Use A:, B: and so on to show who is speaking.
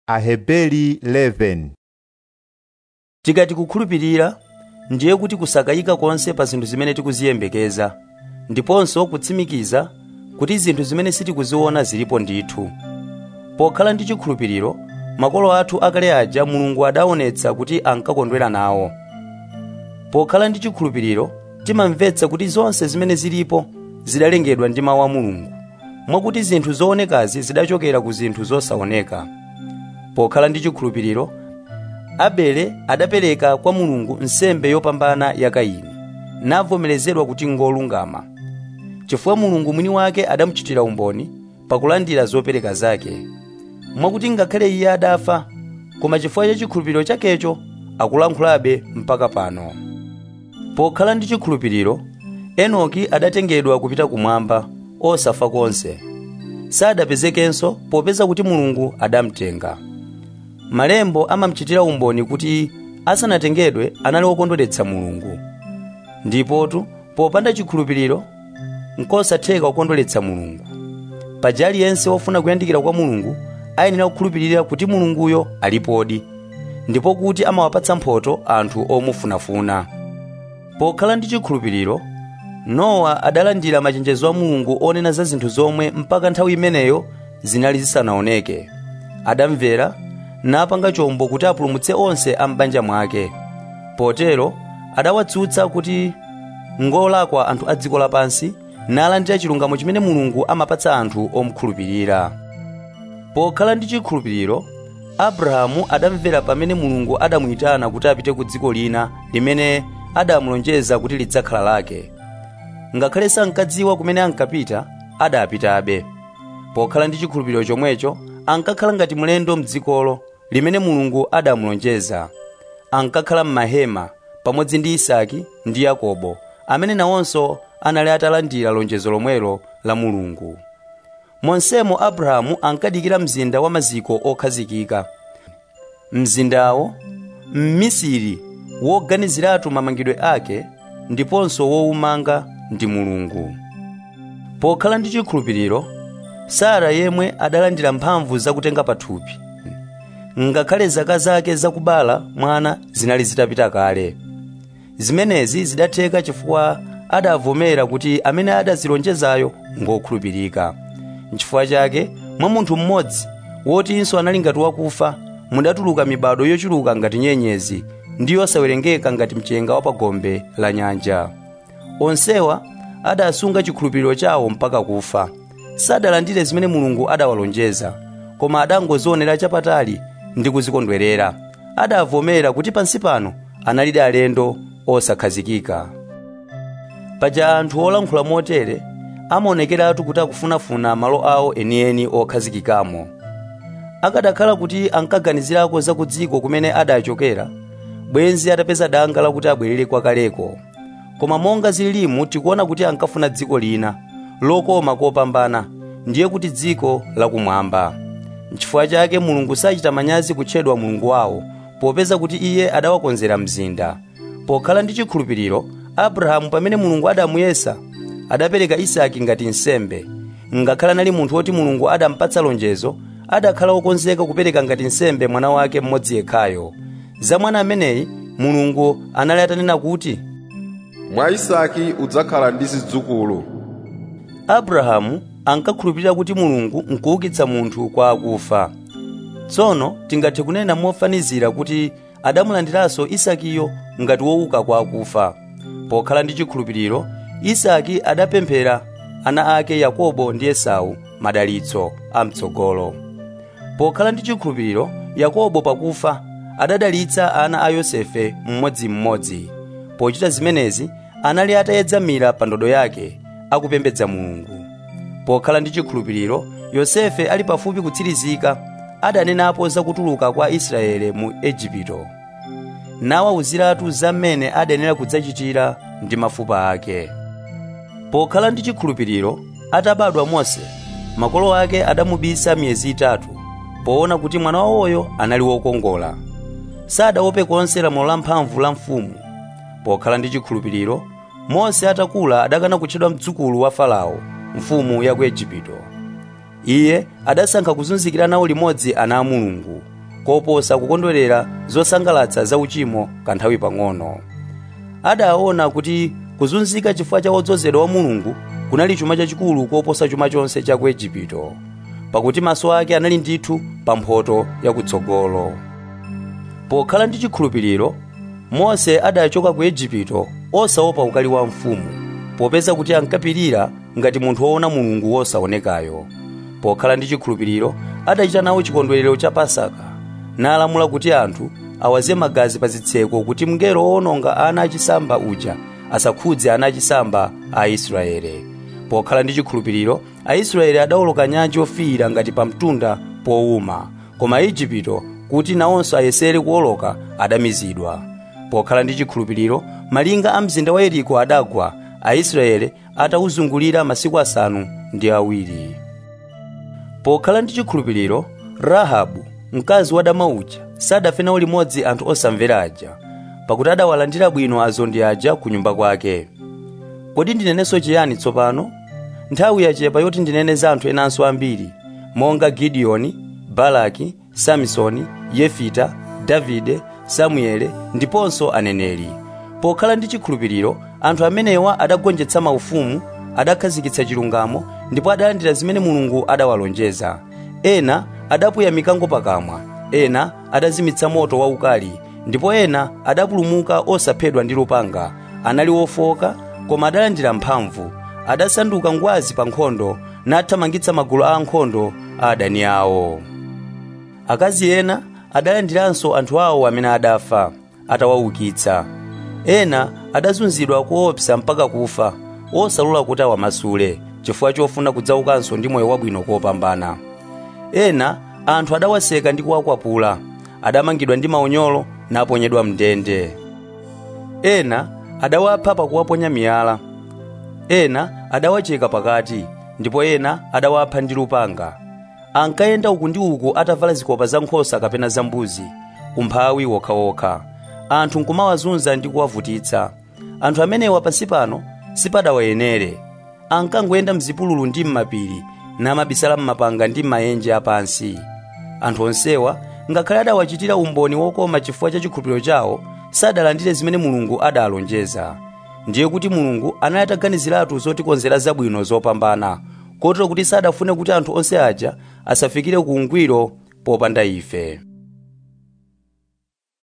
A: Aheberi 11
B: tikati kukhulupirira ndiye kuti kusakayika konse pa zinthu zimene tikuziyembekeza ndiponso kutsimikiza kuti zinthu zimene sitikuziona zilipo ndithu pokhala ndi chikhulupiriro makolo athu akale aja mulungu adaonetsa kuti ankakondwera nawo pokhala ndi chikhulupiriro timamvetsa kuti zonse zimene zilipo zidalengedwa ndi mawu a mulungu mwakuti zinthu zoonekazi zidachokera ku zinthu zosaoneka pokhala ndi chikhulupiriro abele adapereka kwa mulungu nsembe yopambana ya kaini navomerezedwa kuti ngolungama chifukwa mulungu mwini wake adamuchitira umboni pakulandira zopereka zake mwakuti ngakhale iye adafa koma chifukwa cha chikhulupiriro chakecho akulankhulabe mpaka pano pokhala ndi chikhulupiriro enoki adatengedwa kupita kumwamba osafa konse sadapezekenso popeza kuti mulungu adamtenga malembo amamuchitira umboni kuti asanatengedwe anali wokondweretsa mulungu ndipotu popanda chikhulupiriro nkosatheka kukondweretsa mulungu paja aliyense wofuna kuyandikira kwa mulungu ayenera kukhulupirira kuti mulunguyo alipodi ndipo kuti amawapatsa mphotho anthu omufunafuna pokhala ndi chikhulupiriro nowa adalandira machenjezo a mulungu onena za zinthu zomwe mpaka nthawi imeneyo zinali zisanaoneke adamvera napanga chombo kuti apulumutse onse a m'banja mwake potero adawatsutsa kuti ngolakwa anthu a dziko lapansi nalandira chilungamo chimene mulungu amapatsa anthu omukhulupirira pokhala ndi chikhulupiriro abrahamu adamvera pamene mulungu adamuyitana kuti apite ku dziko lina limene adamulonjeza kuti lidzakhala lake ngakhale sankadziwa kumene ankapita adapitabe pokhala ndi chikhulupiriro chomwecho ankakhala ngati mlendo mdzikolo limene mulungu adamulonjeza ankakhala m'mahema pamodzi ndi isaki ndi yakobo amene nawonso anali atalandira lonjezo lomwelo la mulungu monsemo abrahamu ankadikira mzinda wa maziko okhazikika mzindawo mmisiri woganiziratu mamangidwe ake ndiponso wowumanga ndi mulungu pokhala ndi chikhulupiriro sara yemwe adalandira mphamvu zakutenga pathupi ngakhale zaka zake zakubala mwana zinali zitapita kale zimenezi zidatheka chifukwa adavomera kuti amene adazilonjezayo ngokhulupirika nchifukwa chake mwa munthu mmodzi wotinso anali ngati wakufa mudatuluka mibado yochuluka ngati nyenyezi ndi yosawerengeka ngati mchenga wa pagombe la nyanja onsewa adasunga chikhulupiriro chawo mpaka kufa sadalandire zimene mulungu adawalonjeza koma adangozionera chapatali ndi kuzikondwerera adavomera kuti pansi pano analidi alendo osakhazikika paja anthu olankhula motere amaonekeratu kuti akufunafuna malo awo enieni okhazikikamo akadakhala kuti ankaganizirako za ku dziko kumene adachokera bwenzi atapeza danga lakuti abwerere kwakaleko koma monga zililimu tikuona kuti ankafuna dziko lina lokoma kopambana ndiye kuti dziko lakumwamba nchifukwa chake mulungu sachita manyazi kutchedwa mulungu wawo popeza kuti iye adawakonzera mzinda pokhala ndi chikhulupiriro abrahamu pamene mulungu adamuyesa adapereka isaki ngati nsembe ngakhale anali munthu woti mulungu adampatsa lonjezo adakhala wokonzeka kupereka ngati nsembe mwana wake mmodzi yekhayo za mwana ameneyi mulungu anali atanena kuti
C: mwa isaki udzakhala ndi zidzukulu
B: abrahamu ankakhulupirira kuti mulungu nkuukitsa munthu kwa akufa tsono tingathe kunena mofanizira kuti adamulandiranso isakiyo ngati wouka kwa akufa pokhala ndi chikhulupiriro isaki adapemphera ana ake yakobo ndi esau madalitso amtsogolo pokhala ndi chikhulupiriro yakobo pakufa adadalitsa ana a yosefe mmodzimmodzi pochita zimenezi anali atayedzamira pa ndodo yake akupembedza mulungu pokhala ndi chikhulupiriro yosefe ali pafupi kutsirizika adanenapo za kutuluka kwa israele mu ejipito nawawuziratu za mmene adanena kudzachitira ndi mafupa ake pokhala ndi chikhulupiriro atabadwa mose makolo ake adamubisa miyezi itatu poona kuti mwana wawoyo anali wokongola sadaope konse lamulo la mphamvu la mfumu pokhala ndi chikhulupiriro mose atakula adakana kutchedwa mdzukulu wa farao mfumu ya ku ejipito iye adasankha kuzunzikira nawo limodzi ana a mulungu koposa kukondwerera zosangalatsa za uchimo kanthawi pang'ono adaona kuti kuzunzika chifukwa cha wodzozedwa wa mulungu kunali chuma chachikulu koposa chuma chonse cha ku igupto pakuti maso ake anali ndithu pa mphotho yakutsogolo pokhala ndi chikhulupiriro mose adachoka ku igupto osaopa ukali wa mfumu popeza kuti ankapirira ngati munthu woona mulungu wosaonekayo pokhala ndi chikhulupiriro adachita nawo chikondwerero cha pasaka nalamula kuti anthu awaze magazi pa zitseko kuti mngelo owononga ana achisamba uja asakhudze ana achisamba a aisraele pokhala ndi chikhulupiriro aisraeli adawoloka nyanja yofiira ngati pa mtunda powuma koma aigupto kuti nawonso ayesere kuwoloka adamizidwa pokhala ndi chikhulupiriro malinga a mzinda wa yeriko adagwa aisraeli atawuzungulira masiku asanu ndi awiri pokhala ndi chikhulupiriro rahabu mkazi wa dama uja sadafe nawo limodzi anthu osamvera aja pakuti adawalandira bwino azondi aja ku nyumba kwake kodi ndinenenso chiyani tsopano nthawi yachepa yoti ndinene za anthu enanso ambiri monga gidiyoni balaki samsoni yefita davide samuele ndiponso aneneri pokhala ndi chikhulupiriro anthu amenewa adagonjetsa maufumu adakhazikitsa chilungamo ndipo adalandira zimene mulungu adawalonjeza ena adapuya mikango pakamwa ena adazimitsa moto waukali ndipo ena adapulumuka osaphedwa ndi lupanga anali wofoka koma adalandira mphamvu adasanduka ngwazi pa nkhondo nathamangitsa magulu a ankhondo a adani awo akazi ena adalandiranso anthu awo amene adafa atawaukitsa ena adazunzidwa koopsa mpaka kufa osalola kuti awamasule chifukwa chofuna kudzaukanso ndi moyo wabwino kopambana ena anthu adawaseka ndi kuwakwapula adamangidwa ndi maunyolo naponyedwa mndende ena adawapha pakuwaponya miyala ena adawacheka pakati ndipo ena adawapha ndi lupanga ankayenda uku ndi uku atavala zikopa za nkhosa kapena za mbuzi umphawi wokhawokha anthu nkumawazunza ndi kuwavutitsa anthu amenewa pansi pano sipadawayenere ankangoyenda mzipululu ndi m'mapiri namabisala m'mapanga ndi m'maenje apansi anthu onsewa ngakhale adawachitira umboni wokoma chifukwa cha chikhulupiriro chawo sadalandire zimene mulungu adalonjeza ndiye kuti mulungu anali ataganiziratu zotikonzera zabwino zopambana kotero kuti sadafune kuti anthu onse aja asafikire ku ungwiro popanda ife